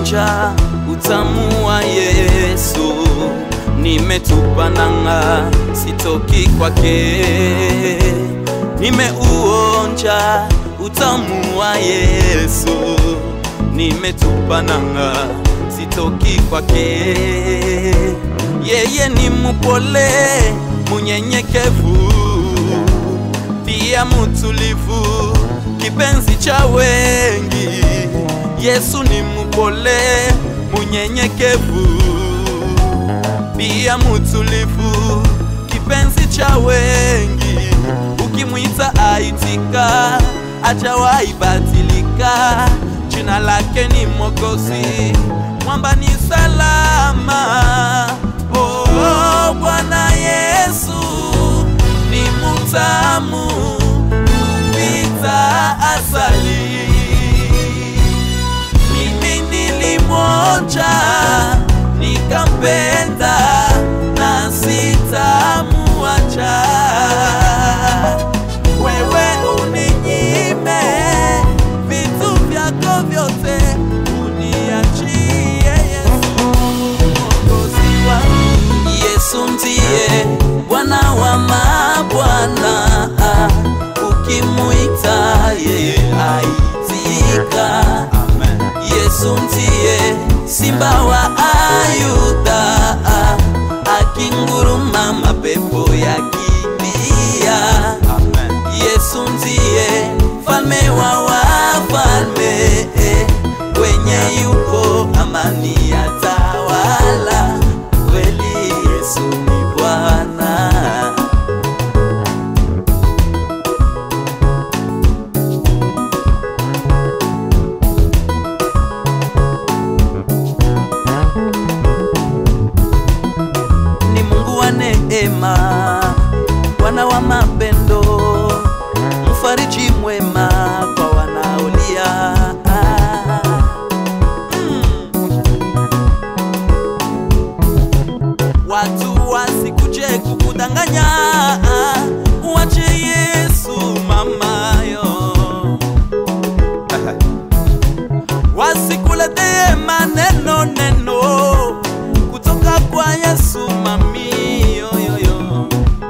nimeonja utamu wa Yesu, nimetupa nanga, sitoki kwake. Nimeuonja utamu wa Yesu, nimetupa nanga, sitoki kwake. Yeye ni mupole, munyenyekevu, pia mutulivu, kipenzi cha wengi. Yesu ni mupole, munyenyekevu, pia mutulivu, kipenzi cha wengi. Ukimwita aitika, hajawahi badilika. Jina lake ni Mwokozi, mwamba ni salama. Oh, oh, Bwana Yesu ni mutamu kupita asali. Mimi nilimwonja nikampenda na sitamuacha. Wewe uninyime vitu vyako vyote, uniachie Yesu mwokozi wangu. Yesu ndiye Bwana wa mabwana, ukimuita yeye aitika. Yesu ndiye simba wa Ayuda, akinguruma mapepo yakimbia. Yesu ndiye mfalme wa wafalme, kwenye yupo amani yatawala. Kweli Yesu ni Bwana. ni Mungu wa neema, Bwana wa mapendo, mfariji mwema kwa wanaolia. Mm. Watu wasikuje kukudanganya, uache Yesu mamayo wasikuletee maneno neno kutoka kwa Yesu mami yoyoyo.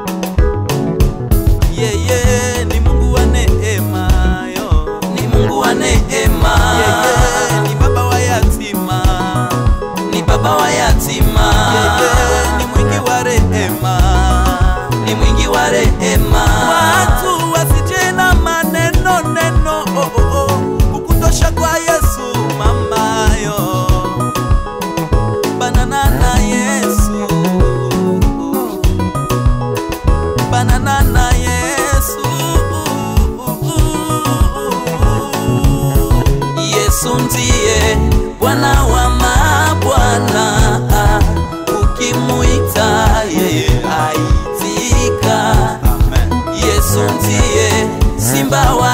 Yeye ni Mungu wa neema yo, ni Mungu wa neema. Yeye ni baba wa yatima, ni baba wa yatima. Yeye ni mwingi wa rehema, ni mwingi wa rehema. Watu wasije na maneno neno oh, oh, oh, kukutosha kwa Yesu mamayo banana na Yesu banana na Yesu Yesu ndiye Bwana wa mabwana ukimuita yeye aitika Yesu ndiye simba wa